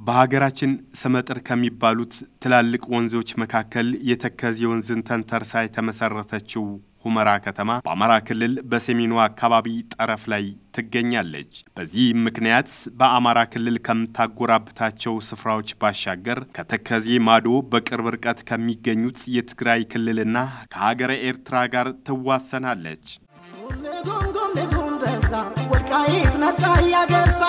በሀገራችን ስመጥር ከሚባሉት ትላልቅ ወንዞች መካከል የተከዜ ወንዝን ተንተርሳ የተመሰረተችው ሁመራ ከተማ በአማራ ክልል በሰሜኑ አካባቢ ጠረፍ ላይ ትገኛለች። በዚህ ምክንያት በአማራ ክልል ከምታጎራብታቸው ስፍራዎች ባሻገር ከተከዜ ማዶ በቅርብ ርቀት ከሚገኙት የትግራይ ክልልና ከሀገረ ኤርትራ ጋር ትዋሰናለች። ወልቃይት መጣ ያገሳ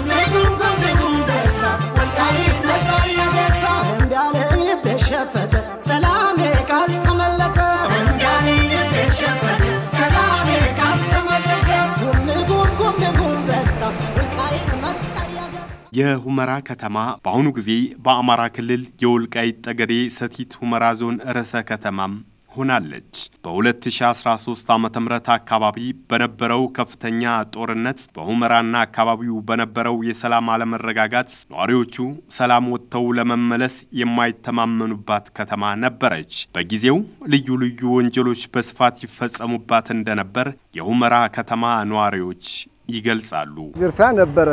ወልቃይት መጣ ያገሳ እንዳለ ልቤ ሸፈተ ሰላሜ ካልተመለሰ እንዳለ ልቤ ሸፈተ ሰላሜ ካልተመለሰ ጉም ጉም ጉም ጉም በሳ ወልቃይት መጣ ያገሳ የሁመራ ከተማ በአሁኑ ጊዜ በአማራ ክልል የወልቃይት ጠገዴ ሰቲት ሁመራ ዞን ርዕሰ ከተማም ሆናለች። በ2013 ዓ ም አካባቢ በነበረው ከፍተኛ ጦርነት በሁመራና አካባቢው በነበረው የሰላም አለመረጋጋት ነዋሪዎቹ ሰላም ወጥተው ለመመለስ የማይተማመኑባት ከተማ ነበረች። በጊዜው ልዩ ልዩ ወንጀሎች በስፋት ይፈጸሙባት እንደነበር የሁመራ ከተማ ነዋሪዎች ይገልጻሉ። ዝርፊያ ነበረ፣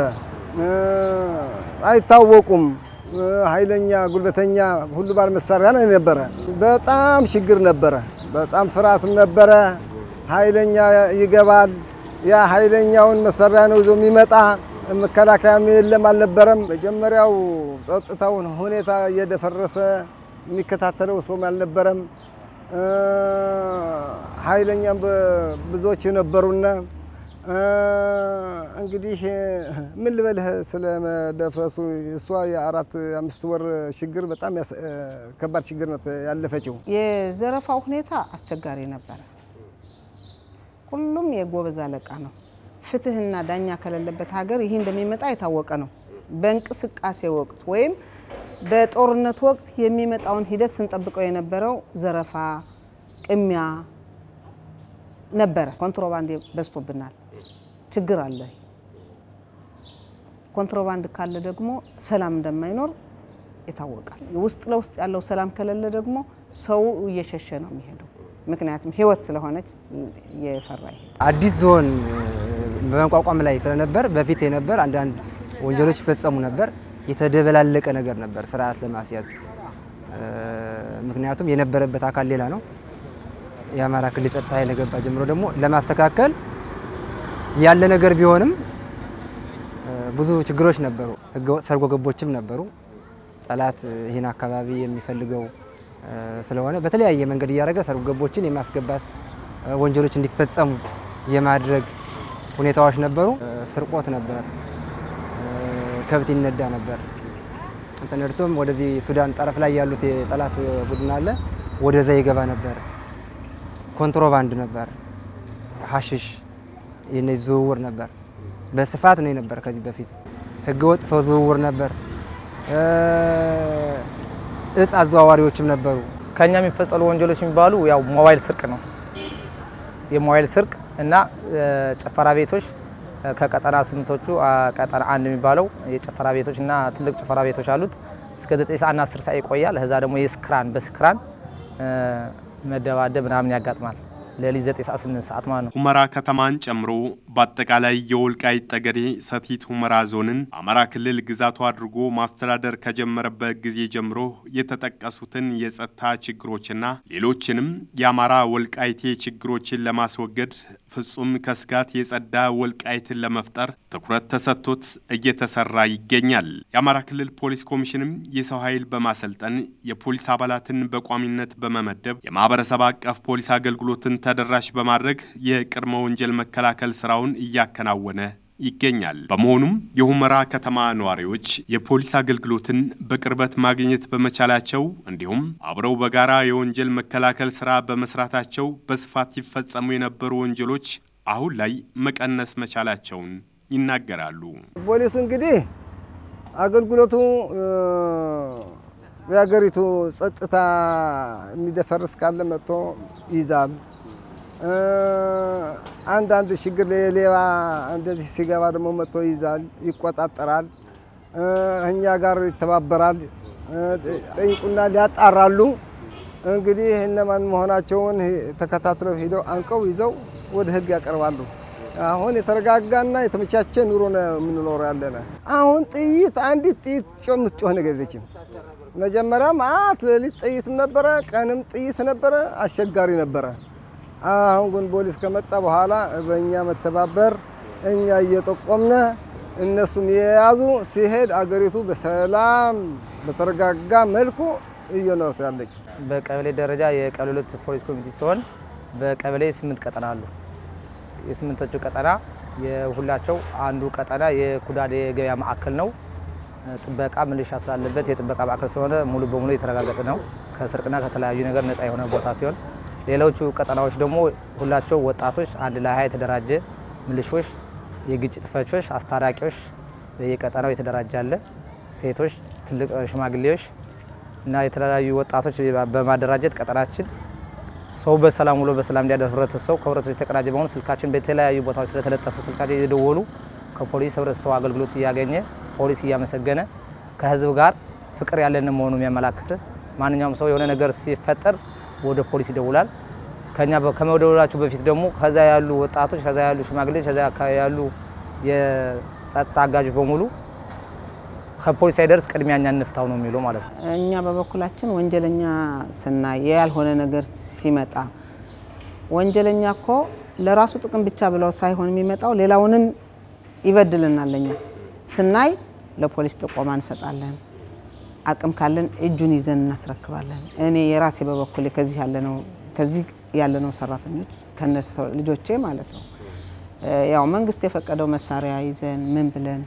አይታወቁም ኃይለኛ ጉልበተኛ ሁሉ ባለ መሳሪያ ነው የነበረ። በጣም ችግር ነበረ። በጣም ፍርሃትም ነበረ። ኃይለኛ ይገባል። ያ ኃይለኛውን መሳሪያ ነው ይዞ የሚመጣ መከላከያም የለም አልነበረም። መጀመሪያው ጸጥታውን ሁኔታ እየደፈረሰ የሚከታተለው ሰውም አልነበረም። ኃይለኛም ብዙዎች ነበሩና እንግዲህ ምን ልበልህ ስለ መደፍረሱ እሷ የአራት አምስት ወር ችግር በጣም ከባድ ችግር ነው ያለፈችው። የዘረፋው ሁኔታ አስቸጋሪ ነበረ። ሁሉም የጎበዝ አለቃ ነው። ፍትህና ዳኛ ከሌለበት ሀገር ይህ እንደሚመጣ የታወቀ ነው። በእንቅስቃሴ ወቅት ወይም በጦርነት ወቅት የሚመጣውን ሂደት ስንጠብቀው የነበረው ዘረፋ፣ ቅሚያ ነበረ። ኮንትሮባንድ በዝቶብናል። ችግር አለ። ኮንትሮባንድ ካለ ደግሞ ሰላም እንደማይኖር ይታወቃል። ውስጥ ለውስጥ ያለው ሰላም ከሌለ ደግሞ ሰው እየሸሸ ነው የሚሄደው። ምክንያቱም ህይወት ስለሆነች እየፈራ ይሄድ። አዲስ ዞን በመቋቋም ላይ ስለነበር በፊት የነበር አንዳንድ ወንጀሎች ይፈጸሙ ነበር። የተደበላለቀ ነገር ነበር ስርዓት ለማስያዝ ምክንያቱም የነበረበት አካል ሌላ ነው። የአማራ ክልል ጸጥታ ኃይል ገባ ጀምሮ ደግሞ ለማስተካከል ያለ ነገር ቢሆንም ብዙ ችግሮች ነበሩ። ህገወጥ ሰርጎ ገቦችም ነበሩ። ጠላት ይህን አካባቢ የሚፈልገው ስለሆነ በተለያየ መንገድ እያደረገ ሰርጎ ገቦችን የማስገባት ወንጀሎች እንዲፈጸሙ የማድረግ ሁኔታዎች ነበሩ። ስርቆት ነበር። ከብት ይነዳ ነበር። ተነድቶም ወደዚህ ሱዳን ጠረፍ ላይ ያሉት የጠላት ቡድን አለ፣ ወደዛ ይገባ ነበር። ኮንትሮባንድ ነበር። ሀሽሽ የነዚህ ዝውውር ነበር። በስፋት ነው የነበር። ከዚህ በፊት ህገወጥ ሰው ዝውውር ነበር። እጽ አዘዋዋሪዎችም ነበሩ። ከኛ የሚፈጸሉ ወንጀሎች የሚባሉ ያው ሞባይል ስርቅ ነው። የሞባይል ስርቅ እና ጭፈራ ቤቶች ከቀጠና ስምንቶቹ ቀጠና አንድ የሚባለው የጭፈራ ቤቶች እና ትልቅ ጭፈራ ቤቶች አሉት እስከ 9 ሰዓት እና 10 ሰዓት ይቆያል። ከዛ ደግሞ የስክራን በስክራን መደባደብ ምናምን ያጋጥማል። ሌሊት 9 ሰዓት 8 ሰዓት ማለት ነው። ሁመራ ከተማን ጨምሮ በአጠቃላይ የወልቃይት ጠገዴ ሰቲት ሁመራ ዞንን አማራ ክልል ግዛቱ አድርጎ ማስተዳደር ከጀመረበት ጊዜ ጀምሮ የተጠቀሱትን የጸጥታ ችግሮችና ሌሎችንም የአማራ ወልቃይቴ ችግሮችን ለማስወገድ ፍጹም ከስጋት የጸዳ ወልቃይትን ለመፍጠር ትኩረት ተሰጥቶት እየተሰራ ይገኛል። የአማራ ክልል ፖሊስ ኮሚሽንም የሰው ኃይል በማሰልጠን የፖሊስ አባላትን በቋሚነት በመመደብ የማህበረሰብ አቀፍ ፖሊስ አገልግሎትን ተደራሽ በማድረግ የቅድመ ወንጀል መከላከል ስራውን እያከናወነ ይገኛል። በመሆኑም የሁመራ ከተማ ነዋሪዎች የፖሊስ አገልግሎትን በቅርበት ማግኘት በመቻላቸው እንዲሁም አብረው በጋራ የወንጀል መከላከል ስራ በመስራታቸው በስፋት ይፈጸሙ የነበሩ ወንጀሎች አሁን ላይ መቀነስ መቻላቸውን ይናገራሉ። ፖሊሱ እንግዲህ አገልግሎቱ የሀገሪቱ ጸጥታ የሚደፈርስ ካለ መጥቶ ይይዛል። አንዳንድ ችግር ሌባ እንደዚህ ሲገባ ደግሞ መጥቶ ይይዛል፣ ይቆጣጠራል፣ እኛ ጋር ይተባበራል፣ ጠይቁናል፣ ያጣራሉ። እንግዲህ እነማን መሆናቸውን ተከታትለው ሂደው አንቀው ይዘው ወደ ሕግ ያቀርባሉ። አሁን የተረጋጋና የተመቻቸ ኑሮ ነው የምንኖረው ያለነ። አሁን ጥይት አንዲት ጥይት ጮህ የምትጮህ ነገር የለችም። መጀመሪያ ማት ሌሊት ጥይትም ነበረ፣ ቀንም ጥይት ነበረ፣ አስቸጋሪ ነበረ። አሁን ግን ፖሊስ ከመጣ በኋላ በእኛ መተባበር እኛ እየጠቆምነ እነሱም የያዙ ሲሄድ አገሪቱ በሰላም በተረጋጋ መልኩ እየኖርት ያለች። በቀበሌ ደረጃ የቀበሌ ሁለት ፖሊስ ኮሚቴ ሲሆን በቀበሌ ስምንት ቀጠና አሉ። የስምንቶቹ ቀጠና የሁላቸው አንዱ ቀጠና የኩዳዴ የገበያ ማዕከል ነው። ጥበቃ ምልሻ ስላለበት የጥበቃ ማዕከል ስለሆነ ሙሉ በሙሉ የተረጋገጠ ነው። ከስርቅና ከተለያዩ ነገር ነፃ የሆነ ቦታ ሲሆን ሌሎቹ ቀጠናዎች ደግሞ ሁላቸው ወጣቶች አንድ ላይ ሀያ የተደራጀ ምልሾች፣ የግጭት ፈቾች፣ አስታራቂዎች በየቀጠናው የተደራጀ አለ። ሴቶች፣ ትልቅ ሽማግሌዎች እና የተለያዩ ወጣቶች በማደራጀት ቀጠናችን ሰው በሰላም ውሎ በሰላም እንዲያደር ህብረተሰቡ ከህብረተሰቡ የተቀናጀ በሆኑ ስልካችን በተለያዩ ቦታዎች ስለተለጠፉ ስልካችን እየደወሉ ከፖሊስ ህብረተሰቡ አገልግሎት እያገኘ ፖሊስ እያመሰገነ ከህዝብ ጋር ፍቅር ያለን መሆኑ የሚያመላክት ማንኛውም ሰው የሆነ ነገር ሲፈጠር ወደ ፖሊስ ይደውላል። ከኛ ከመደወላቸው በፊት ደግሞ ከዛ ያሉ ወጣቶች፣ ከዛ ያሉ ሽማግሌዎች፣ ከዛ አካባቢ ያሉ የጸጥታ አጋዦች በሙሉ ከፖሊስ ሳይደርስ ቅድሚያ እኛ እንፍታው ነው የሚለው ማለት ነው። እኛ በበኩላችን ወንጀለኛ ስናይ ያልሆነ ነገር ሲመጣ ወንጀለኛ እኮ ለራሱ ጥቅም ብቻ ብለው ሳይሆን የሚመጣው ሌላውንም ይበድልናል። ለኛ ስናይ ለፖሊስ ጥቆማ እንሰጣለን። አቅም ካለን እጁን ይዘን እናስረክባለን። እኔ የራሴ በበኩሌ ከዚህ ያለነው ከዚህ ያለነው ሰራተኞች ከነ ልጆቼ ማለት ነው ያው መንግስት የፈቀደው መሳሪያ ይዘን ምን ብለን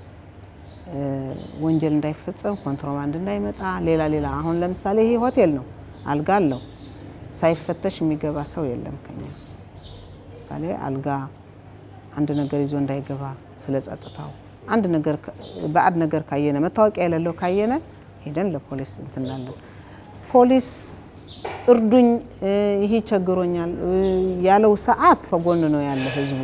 ወንጀል እንዳይፈጸም ኮንትሮባንድ እንዳይመጣ ሌላ ሌላ አሁን ለምሳሌ ይሄ ሆቴል ነው፣ አልጋ አለው። ሳይፈተሽ የሚገባ ሰው የለም ከኛ ምሳሌ አልጋ አንድ ነገር ይዞ እንዳይገባ ስለ ጸጥታው አንድ ነገር በአድ ነገር ካየነ መታወቂያ የሌለው ካየነ ሄደን ለፖሊስ እንትናለን። ፖሊስ እርዱኝ፣ ይሄ ቸግሮኛል ያለው ሰዓት ከጎን ነው ያለ ህዝቡ።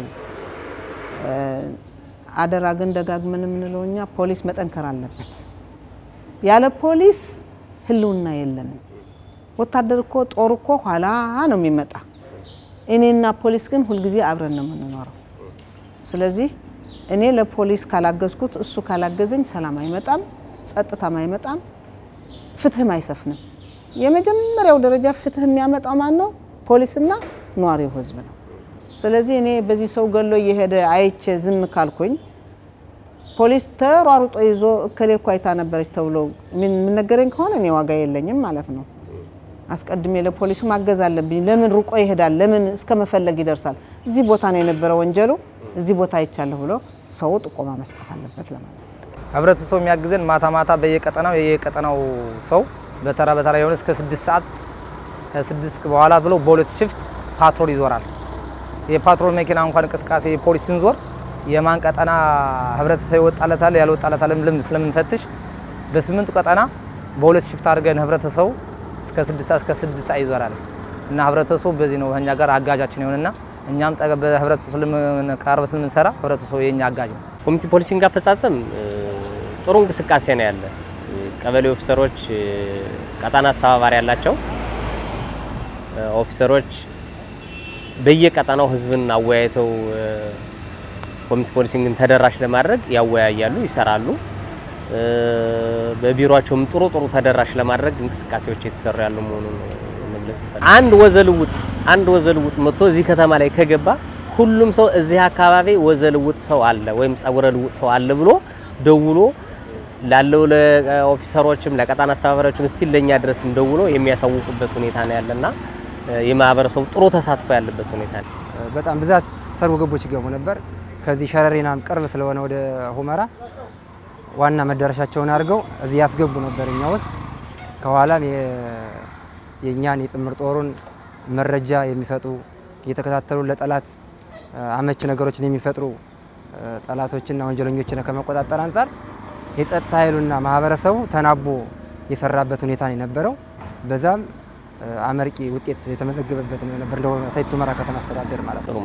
አደራ ግን ደጋግመን የምንለው እኛ ፖሊስ መጠንከር አለበት። ያለ ፖሊስ ህልውና የለንም። ወታደር እኮ ጦር እኮ ኋላ ነው የሚመጣ። እኔና ፖሊስ ግን ሁልጊዜ አብረን ነው የምንኖረው። ስለዚህ እኔ ለፖሊስ ካላገዝኩት እሱ ካላገዘኝ ሰላም አይመጣም፣ ጸጥታም አይመጣም፣ ፍትህም አይሰፍንም። የመጀመሪያው ደረጃ ፍትህ የሚያመጣው ማን ነው? ፖሊስና ነዋሪው ህዝብ ነው። ስለዚህ እኔ በዚህ ሰው ገሎ እየሄደ አይቼ ዝም ካልኩኝ ፖሊስ ተሯሩጦ ይዞ እከሌ እኮ አይታ ነበረች ተብሎ የምነገረኝ ከሆነ እኔ ዋጋ የለኝም ማለት ነው። አስቀድሜ ለፖሊሱ ማገዝ አለብኝ። ለምን ሩቆ ይሄዳል? ለምን እስከ መፈለግ ይደርሳል? እዚህ ቦታ ነው የነበረ ወንጀሉ፣ እዚህ ቦታ አይቻለሁ ብሎ ሰው ጥቆማ መስጠት አለበት ለማለት ነው። ህብረተሰቡ የሚያግዘን ማታ ማታ በየቀጠናው የየቀጠናው ሰው በተራ በተራ የሆነ እስከ ስድስት ሰዓት ከስድስት በኋላ ብሎ በሁለት ሽፍት ፓትሮል ይዞራል። የፓትሮል መኪና እንኳን እንቅስቃሴ የፖሊስ ስንዞር የማን ቀጠና ህብረተሰብ ይወጣለታል ያልወጣለታል ልም ስለምንፈትሽ በስምንቱ ቀጠና በሁለት ሽፍት አድርገን ህብረተሰቡ እስከ ስድስት ሰዓት እስከ ስድስት ሰዓት ይዞራል እና ህብረተሰቡ በዚህ ነው ከኛ ጋር አጋጃችን ይሆንና እኛም ጠገ በህብረተሰቡ ስለምንቀርብ ስለምንሰራ ህብረተሰቡ የኛ አጋጅ ነው። ኮሚኒቲ ፖሊሲንግ አፈጻጸም ጥሩ እንቅስቃሴ ነው ያለ። ቀበሌ ኦፊሰሮች ቀጠና አስተባባሪ ያላቸው ኦፊሰሮች በየቀጠናው ህዝብን አወያይተው ኮሚኒቲ ፖሊሲንግን ተደራሽ ለማድረግ ያወያያሉ፣ ይሰራሉ። በቢሮቸውም ጥሩ ጥሩ ተደራሽ ለማድረግ እንቅስቃሴዎች የተሰሩ ያሉ መሆኑን መግለጽ ይፈልጋል። አንድ ወዘልውጥ አንድ ወዘልውጥ መጥቶ እዚህ ከተማ ላይ ከገባ ሁሉም ሰው እዚህ አካባቢ ወዘልውጥ ሰው አለ ወይም ጸጉረ ልውጥ ሰው አለ ብሎ ደውሎ ላለው ለኦፊሰሮችም ለቀጣና አስተባባሪዎችም እስቲ ለኛ ድረስም ደውሎ የሚያሳውቁበት ሁኔታ ነው ያለና የማህበረሰቡ ጥሩ ተሳትፎ ያለበት ሁኔታ ነው። በጣም ብዛት ሰርጎ ገቦች ይገቡ ነበር። ከዚህ ሸረሪናም ቅርብ ስለሆነ ወደ ሁመራ ዋና መዳረሻቸውን አድርገው እዚህ ያስገቡ ነበር እኛ ውስጥ። ከኋላም የእኛን የጥምር ጦሩን መረጃ የሚሰጡ እየተከታተሉ ለጠላት አመች ነገሮችን የሚፈጥሩ ጠላቶችና ወንጀለኞችን ከመቆጣጠር አንጻር የጸጥታ ኃይሉና ማህበረሰቡ ተናቦ የሰራበት ሁኔታ ነው የነበረው። በዛም አመርቂ ውጤት የተመዘገበበት ነው የነበር እንደ ሰቲት ሁመራ ከተማ አስተዳደር ማለት ነው።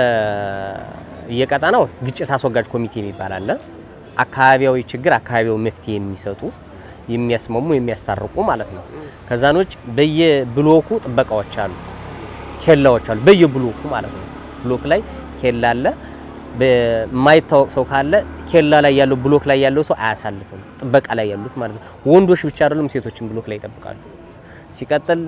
በየቀጠናው ግጭት አስወጋጅ ኮሚቴ የሚባል አለ። አካባቢያዊ ችግር አካባቢያዊ መፍትሄ የሚሰጡ የሚያስማሙ፣ የሚያስታርቁ ማለት ነው። ከዛን ውጭ በየብሎኩ ጥበቃዎች አሉ፣ ኬላዎች አሉ። በየብሎኩ ማለት ነው። ብሎክ ላይ ኬላ አለ። በማይታወቅ ሰው ካለ ኬላ ላይ ያለው ብሎክ ላይ ያለው ሰው አያሳልፍም። ጥበቃ ላይ ያሉት ማለት ነው። ወንዶች ብቻ አይደሉም፣ ሴቶችን ብሎክ ላይ ይጠብቃሉ። ሲቀጥል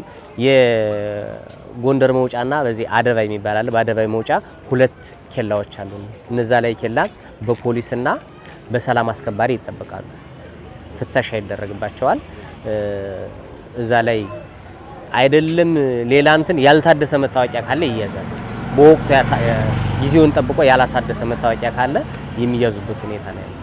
የጎንደር መውጫና በዚህ አደባይ የሚባል አለ። በአደባይ መውጫ ሁለት ኬላዎች አሉ። እነዛ ላይ ኬላ በፖሊስና በሰላም አስከባሪ ይጠበቃሉ። ፍተሻ ይደረግባቸዋል። እዛ ላይ አይደለም ሌላ እንትን ያልታደሰ መታወቂያ ካለ ይያዛል። በወቅቱ ጊዜውን ጠብቆ ያላሳደሰ መታወቂያ ካለ የሚያዙበት ሁኔታ ነው ያለው።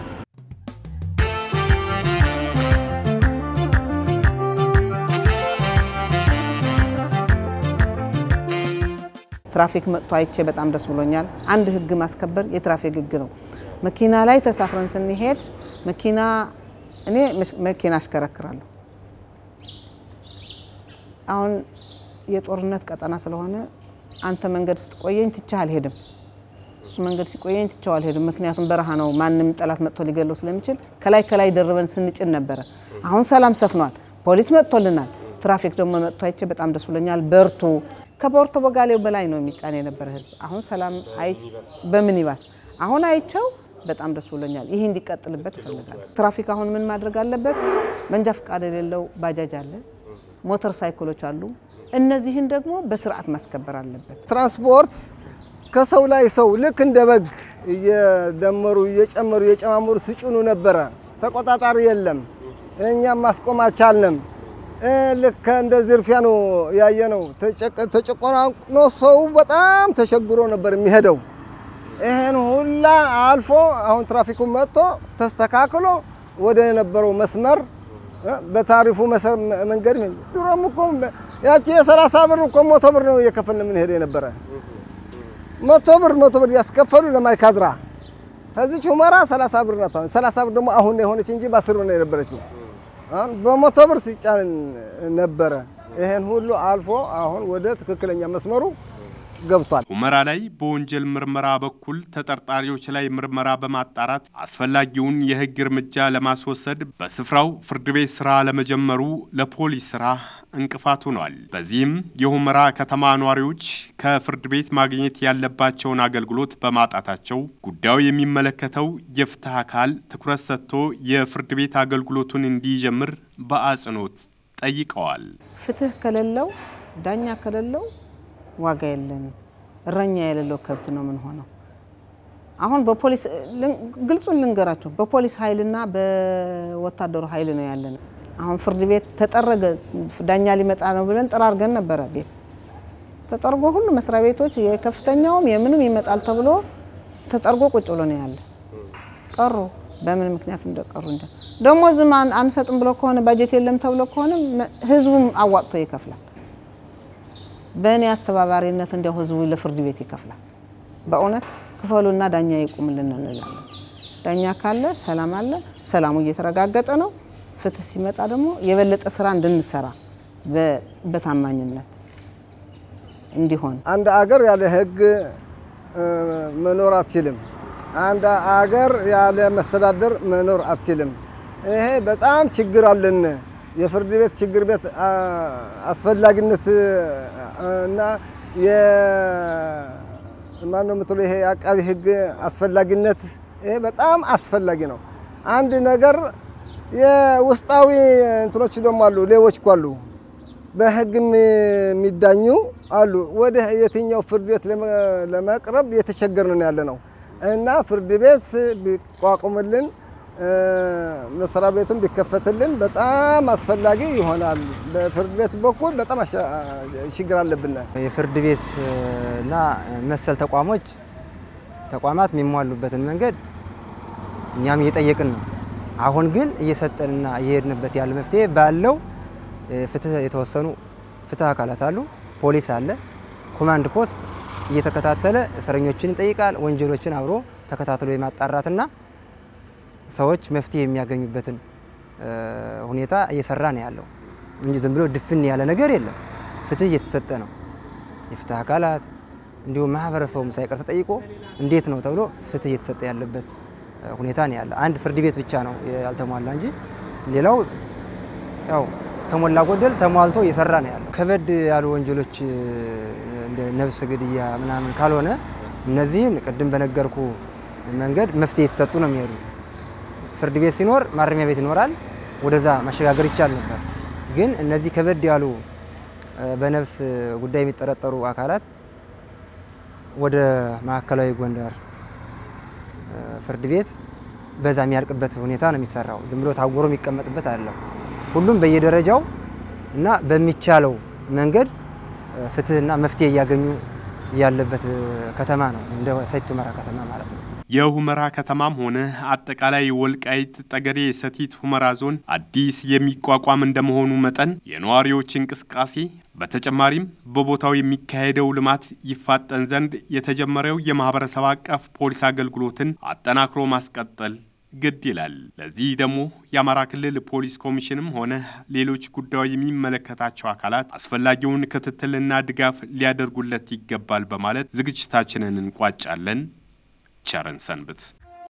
ትራፊክ መጥቶ አይቼ በጣም ደስ ብሎኛል። አንድ ህግ ማስከበር የትራፊክ ህግ ነው። መኪና ላይ ተሳፍረን ስንሄድ መኪና እኔ መኪና አሽከረክራለሁ። አሁን የጦርነት ቀጠና ስለሆነ አንተ መንገድ ስትቆየኝ ትቼህ አልሄድም፣ እሱ መንገድ ሲቆየኝ ትቼው አልሄድም። ምክንያቱም በረሃ ነው፣ ማንም ጠላት መጥቶ ሊገለው ስለሚችል ከላይ ከላይ ደርበን ስንጭን ነበረ። አሁን ሰላም ሰፍኗል፣ ፖሊስ መጥቶልናል። ትራፊክ ደግሞ መጥቶ አይቼ በጣም ደስ ብሎኛል። በርቱ። ከፖርቶ በጋሌው በላይ ነው የሚጫን የነበረ ህዝብ። አሁን ሰላም አይ በሚኒባስ አሁን አይቸው በጣም ደስ ብሎኛል። ይህ እንዲቀጥልበት ይፈልጋል። ትራፊክ አሁን ምን ማድረግ አለበት? መንጃ ፈቃድ የሌለው ባጃጅ አለ፣ ሞተር ሳይክሎች አሉ። እነዚህን ደግሞ በስርዓት ማስከበር አለበት። ትራንስፖርት ከሰው ላይ ሰው ልክ እንደ በግ እየደመሩ እየጨመሩ እየጨማመሩ ሲጭኑ ነበረ። ተቆጣጣሪ የለም። እኛም ማስቆም አልቻልንም። ልክ እንደ ዝርፊያ ነው ያየነው። ተጨቆናቅኖ ሰው በጣም ተቸግሮ ነበር የሚሄደው። ይህን ሁላ አልፎ አሁን ትራፊኩ መጥቶ ተስተካክሎ ወደ የነበረው መስመር በታሪፉ መንገድ ድሮም እኮ ያቺ የሰላሳ ብር እኮ መቶ ብር ነው እየከፈልን የምንሄድ የነበረ መቶ ብር መቶ ብር ያስከፈሉ ለማይካድራ ከዚች ሁመራ ሰላሳ ብር ናት። ሰላሳ ብር ደግሞ አሁን የሆነች እንጂ በአስር ብር ነው የነበረች ነው። አሁን በመቶ ብር ሲጫን ነበረ። ይሄን ሁሉ አልፎ አሁን ወደ ትክክለኛ መስመሩ ገብቷል። ሁመራ ላይ በወንጀል ምርመራ በኩል ተጠርጣሪዎች ላይ ምርመራ በማጣራት አስፈላጊውን የሕግ እርምጃ ለማስወሰድ በስፍራው ፍርድ ቤት ስራ ለመጀመሩ ለፖሊስ ስራ እንቅፋት ሆኗል። በዚህም የሁመራ ከተማ ነዋሪዎች ከፍርድ ቤት ማግኘት ያለባቸውን አገልግሎት በማጣታቸው ጉዳዩ የሚመለከተው የፍትህ አካል ትኩረት ሰጥቶ የፍርድ ቤት አገልግሎቱን እንዲጀምር በአጽንኦት ጠይቀዋል። ፍትህ ከሌለው ዳኛ ከሌለው ዋጋ የለንም። እረኛ የሌለው ከብት ነው ምን ሆነው። አሁን በፖሊስ ግልጹን ልንገራቸው፣ በፖሊስ ኃይልና በወታደሩ ኃይል ነው ያለን። አሁን ፍርድ ቤት ተጠረገ ዳኛ ሊመጣ ነው ብለን ጠራርገን ነበረ። ቤት ተጠርጎ ሁሉ መስሪያ ቤቶች የከፍተኛውም የምንም ይመጣል ተብሎ ተጠርጎ ቁጭ ብሎ ነው ያለ። ቀሩ። በምን ምክንያት እንደቀሩ እንጃ። ደግሞ ዝም አንሰጥም ብሎ ከሆነ ባጀት የለም ተብሎ ከሆነ ህዝቡም አዋጥቶ ይከፍላል። በእኔ አስተባባሪነት እንዲያው ህዝቡ ለፍርድ ቤት ይከፍላል። በእውነት ክፈሉና ዳኛ ይቁምልን እንላለን። ዳኛ ካለ ሰላም አለ። ሰላሙ እየተረጋገጠ ነው። ፍትህ ሲመጣ ደግሞ የበለጠ ስራ እንድንሰራ በታማኝነት እንዲሆን አንድ አገር ያለ ህግ መኖር አትችልም። አንድ አገር ያለ መስተዳደር መኖር አትችልም። ይሄ በጣም ችግር አለን። የፍርድ ቤት ችግር ቤት አስፈላጊነት እና ማነው የምትለው ይሄ የአቃቢ ህግ አስፈላጊነት ይሄ በጣም አስፈላጊ ነው። አንድ ነገር የውስጣዊ እንትኖች ደግሞ አሉ፣ ሌቦች እኮ አሉ፣ በህግ የሚዳኙ አሉ። ወደ የትኛው ፍርድ ቤት ለመቅረብ የተቸገርን ያለ ነው እና ፍርድ ቤት ቢቋቁምልን መስሪያ ቤቱን ቢከፈትልን በጣም አስፈላጊ ይሆናል። በፍርድ ቤት በኩል በጣም ችግር አለብን። የፍርድ ቤት እና መሰል ተቋሞች ተቋማት የሚሟሉበትን መንገድ እኛም እየጠየቅን ነው። አሁን ግን እየሰጠንና እየሄድንበት ያለ መፍትሄ ባለው ፍትህ የተወሰኑ ፍትህ አካላት አሉ። ፖሊስ አለ፣ ኮማንድ ፖስት እየተከታተለ እስረኞችን ይጠይቃል። ወንጀሎችን አብሮ ተከታትሎ የማጣራትና ሰዎች መፍትሄ የሚያገኙበትን ሁኔታ እየሰራ ነው ያለው እንጂ ዝም ብሎ ድፍን ያለ ነገር የለም። ፍትህ እየተሰጠ ነው። የፍትህ አካላት እንዲሁም ማህበረሰቡም ሳይቀር ተጠይቆ እንዴት ነው ተብሎ ፍትህ እየተሰጠ ያለበት ሁኔታ ነው ያለ። አንድ ፍርድ ቤት ብቻ ነው ያልተሟላ እንጂ ሌላው ያው ከሞላ ጎደል ተሟልቶ እየሰራ ነው ያለው። ከበድ ያሉ ወንጀሎች እንደ ነፍስ ግድያ ምናምን ካልሆነ እነዚህን ቅድም በነገርኩ መንገድ መፍትሄ የተሰጡ ነው የሚሄዱት። ፍርድ ቤት ሲኖር ማረሚያ ቤት ይኖራል፣ ወደዛ ማሸጋገር ይቻል ነበር። ግን እነዚህ ከበድ ያሉ በነፍስ ጉዳይ የሚጠረጠሩ አካላት ወደ ማዕከላዊ ጎንደር ፍርድ ቤት በዛ የሚያልቅበት ሁኔታ ነው የሚሰራው። ዝም ብሎ ታጎሮ የሚቀመጥበት አይደለም። ሁሉም በየደረጃው እና በሚቻለው መንገድ ፍትህና መፍትሄ እያገኙ ያለበት ከተማ ነው እንደ ሰቲት ሁመራ ከተማ ማለት ነው። የሁመራ ከተማም ሆነ አጠቃላይ ወልቃይት ጠገዴ ሰቲት ሁመራ ዞን አዲስ የሚቋቋም እንደመሆኑ መጠን የነዋሪዎች እንቅስቃሴ በተጨማሪም በቦታው የሚካሄደው ልማት ይፋጠን ዘንድ የተጀመረው የማህበረሰብ አቀፍ ፖሊስ አገልግሎትን አጠናክሮ ማስቀጠል ግድ ይላል። ለዚህ ደግሞ የአማራ ክልል ፖሊስ ኮሚሽንም ሆነ ሌሎች ጉዳዩ የሚመለከታቸው አካላት አስፈላጊውን ክትትልና ድጋፍ ሊያደርጉለት ይገባል በማለት ዝግጅታችንን እንቋጫለን። ቸርን ሰንብት።